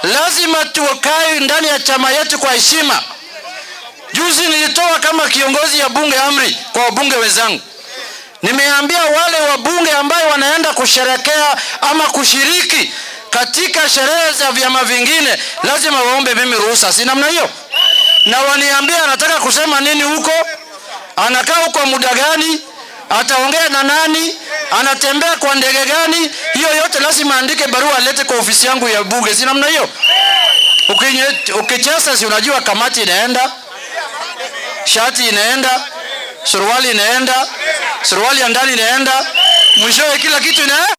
lazima tukae ndani ya chama yetu kwa heshima. Juzi nilitoa kama kiongozi ya bunge amri kwa wabunge wenzangu, nimeambia wale wabunge ambayo wanaenda kusherekea ama kushiriki katika sherehe za vyama vingine lazima waombe mimi ruhusa, si namna hiyo? Na waniambia anataka kusema nini huko, anakaa huko muda gani, ataongea na nani, anatembea kwa ndege gani, hiyo yote lazima andike barua alete kwa ofisi yangu ya bunge, si namna hiyo? Ukinye- Ukicheza si unajua kamati inaenda, shati inaenda, suruali inaenda, suruali ya ndani inaenda, mwishowe kila kitu ina